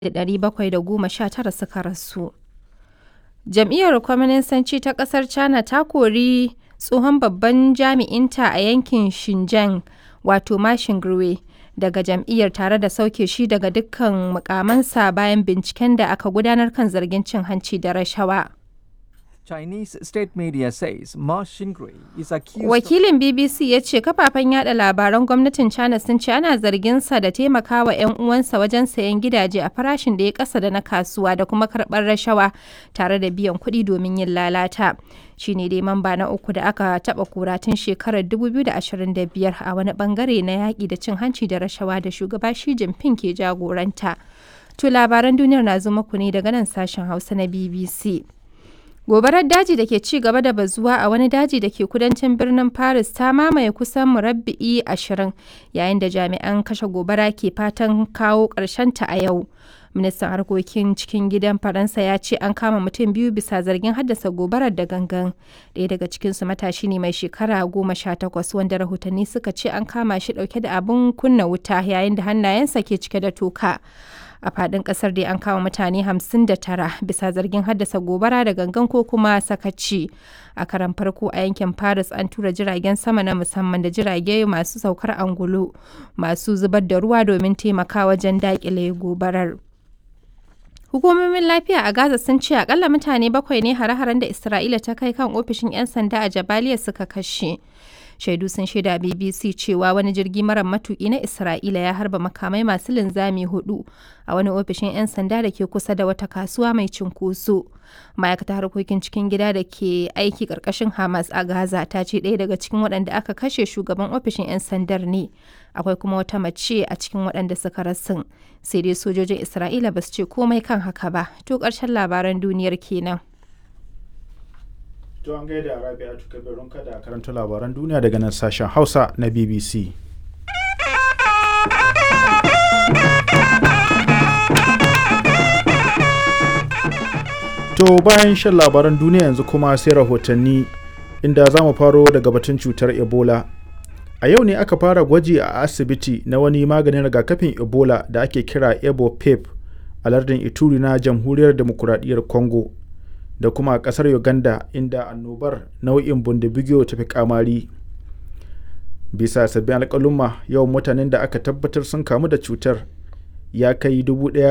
719 suka rasu. Jam'iyyar Kwaminisanci ta ƙasar China ta kori tsohon babban jami'inta a yankin Xinjiang wato Ma Xinguo daga jam'iyyar tare da sauke shi daga dukkan muƙamansa bayan binciken da aka gudanar kan zargin cin hanci da rashawa. Chinese state media says Ma Xingui is accused Wakilin BBC ya ce kafafen yada labaran gwamnatin China sun ce ana zarginsa da taimakawa 'yan uwansa wajen sayen gidaje a farashin da ya kasa da na kasuwa da kuma karɓar rashawa tare da biyan kuɗi domin yin lalata. Shi ne dai mamba na uku da aka taɓa kura tun shekarar 2025 a wani bangare na yaƙi da cin hanci da rashawa da shugaba Xi Jinping ke jagoranta. To labaran duniyar na zo muku ne daga nan sashen Hausa na BBC. Gobarar daji da ke ci gaba da bazuwa a wani daji da ke kudancin birnin Paris ta mamaye kusan murabba'i ashirin yayin da jami'an kashe gobara ke fatan kawo ta a yau. Ministan harkokin cikin gidan Faransa ya ce an kama mutum biyu bisa zargin haddasa gobarar da gangan. Ɗaya daga cikinsu matashi ne mai shekara goma sha takwas wanda rahotanni suka ce an kama shi ɗauke da abin kunna wuta yayin da hannayensa ke cike da toka. a fadin kasar dai an kama mutane 59 bisa zargin haddasa gobara da gangan ko kuma sakaci a karan farko a yankin paris an tura jiragen sama na musamman da jirage masu saukar angulu masu zubar da ruwa domin taimaka wajen dakile gobarar hukumomin lafiya a gaza sun ce akalla mutane bakwai ne hare-haren da isra'ila ta kai kan ofishin 'yan sanda a jabaliya suka kashe shaidu sun shaida bbc cewa wani jirgi mara matuki na isra'ila ya harba makamai masu linzami hudu a wani ofishin 'yan sanda da ke kusa da wata kasuwa mai cinkoso ma'aikatar harkokin cikin gida da ke aiki karkashin hamas a gaza ta ce ɗaya daga cikin waɗanda aka kashe shugaban ofishin 'yan sandar ne akwai kuma wata mace a cikin waɗanda suka rasin sai dai sojojin isra'ila ba su ce komai kan haka ba to ƙarshen labaran duniyar kenan To an gaida Rabi'atu Kabirun kada karanta labaran duniya daga nan sashen Hausa na BBC. To bayan shan labaran duniya yanzu kuma sai rahotanni inda za mu faro daga batun cutar Ebola. A yau ne aka fara gwaji a asibiti na wani maganin rigakafin Ebola da ake kira Ebo Pep a lardin Ituri na Jamhuriyar Demokuraɗiyyar Congo. da kuma a kasar uganda inda annobar nau'in bundibigyo ta fi kamari bisa sabbin alkaluma yawan mutanen da aka tabbatar sun kamu da cutar ya kai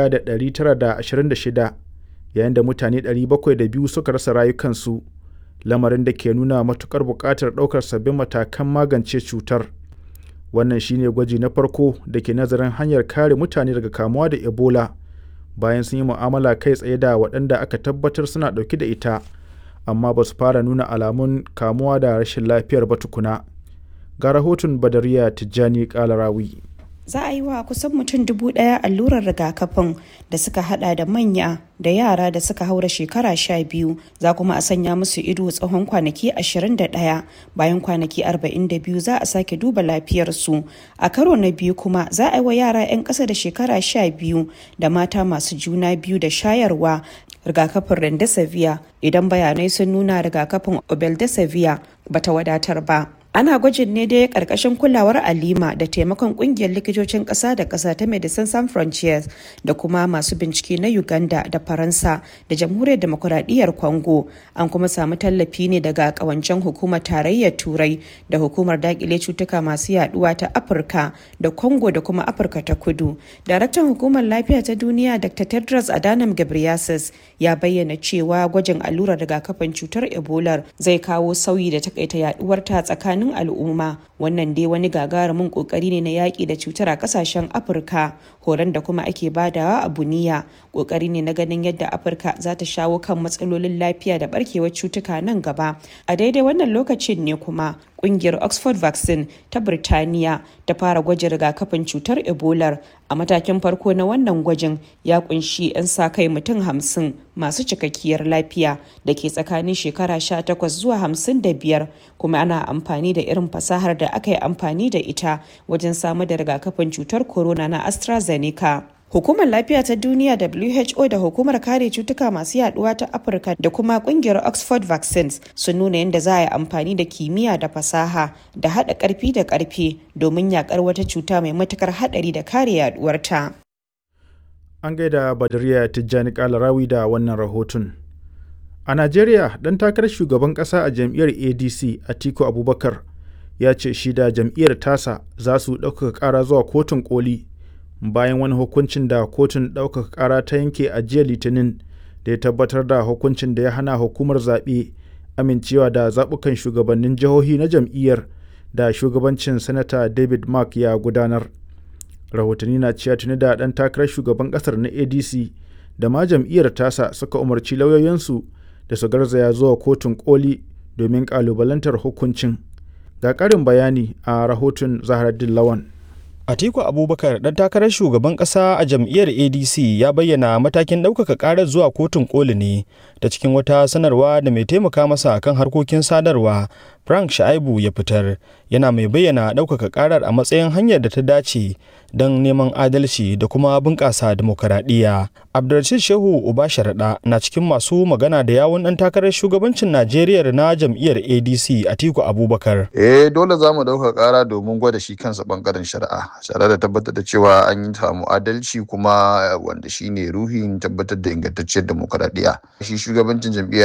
1,926 yayin da mutane 702 suka rasa rayukansu lamarin da ke nuna matukar buƙatar ɗaukar sabbin matakan magance cutar wannan shine gwaji na farko da ke nazarin hanyar kare mutane daga kamuwa da ebola bayan sun yi mu'amala kai tsaye da waɗanda aka tabbatar suna ɗauke da ita amma ba su fara nuna alamun kamuwa da rashin lafiyar ba tukuna ga rahoton badariya tijjani kalarawi za a yi wa kusan mutum dubu ɗaya allurar rigakafin da suka hada da manya da yara da suka haura shekara sha biyu za kuma a sanya musu ido tsawon kwanaki 21 bayan kwanaki 42 za a sake duba lafiyarsu a karo na biyu kuma za a yi wa yara 'yan ƙasa da shekara sha biyu da mata masu juna biyu da shayarwa rigakafin rendesivir idan bayanai sun nuna rigakafin obeldesivir bata wadatar ba ana gwajin ne dai karkashin kulawar alima da taimakon kungiyar likitocin kasa da kasa ta medicine sans frontiers da kuma masu bincike na uganda da faransa da jamhuriyar demokuraɗiyyar congo an kuma samu tallafi ne daga kawancen hukumar tarayyar turai da hukumar dakile cutuka masu yaduwa ta afirka da congo da kuma afirka ta kudu daraktan hukumar lafiya ta duniya dr tedros adhanom ghebreyesus ya bayyana cewa gwajin allurar rigakafin cutar ebola zai kawo sauyi da takaita yaduwarta tsakanin tsakanin al'umma wannan dai wani gagarumin kokari ne na yaƙi da cutar a ƙasashen afirka horon da kuma ake badawa a buniya kokari ne na ganin yadda afirka za ta shawo kan matsalolin lafiya da barkewar cutuka nan gaba a daidai wannan lokacin ne kuma kungiyar oxford vaccine ta birtaniya ta fara gwajin rigakafin cutar ebola a matakin farko na wannan gwajin ya kunshi 'yan sa kai mutum hamsin masu cikakkiyar lafiya da ke tsakanin shekara 18 zuwa 55 kuma ana amfani da irin fasahar da aka yi amfani da ita wajen samar da rigakafin cutar corona na astrazeneca Hukumar Lafiya ta Duniya WHO da Hukumar Kare Cutuka Masu Yaduwa ta Afirka da kuma kungiyar Oxford Vaccines sun nuna yadda za a yi amfani da kimiyya da fasaha da haɗa ƙarfi da ƙarfe domin yakar wata cuta mai matukar haɗari da kare yaduwarta. An gaida Badariya Tijjani Kalarawi da wannan rahoton. A Najeriya, ɗan takarar shugaban ƙasa a jam'iyyar ADC Atiku Abubakar ya ce shi da jam'iyyar tasa za su ɗaukaka ƙara zuwa kotun koli bayan wani hukuncin da kotun ɗaukaka ƙara ta yanke a jiya litinin da ya tabbatar da hukuncin da ya hana hukumar zaɓe amincewa da zaɓukan shugabannin jihohi na jam'iyyar da shugabancin sanata david mark ya gudanar rahotanni na cewa tuni da ɗan takarar shugaban ƙasar na adc da ma jam'iyyar tasa suka umarci lauyoyinsu da su garzaya zuwa kotun koli domin ƙalubalantar hukuncin ga ƙarin bayani a rahoton zaharaddin lawan Atiku Abubakar dan takarar shugaban kasa a jam'iyyar ADC ya bayyana matakin ɗaukaka ƙarar zuwa kotun koli ne ta cikin wata sanarwa da mai taimaka masa kan harkokin sadarwa Frank Shaibu ya fitar yana mai bayyana ɗaukaka ƙarar a matsayin hanyar da ta dace don neman adalci da kuma bunƙasa demokaradiyya. Abdulrashid Shehu Uba Sharaɗa na cikin masu magana da yawun ɗan takarar shugabancin Najeriya na jam'iyyar ADC Atiku Abubakar. Eh dole za mu ɗauka ƙara domin gwada shi kansa ɓangaren shari'a. Tare da tabbatar da cewa an yi samu adalci kuma wanda shine ruhin tabbatar da ingantacciyar demokaradiyya. Shi shugabancin jam'iyyar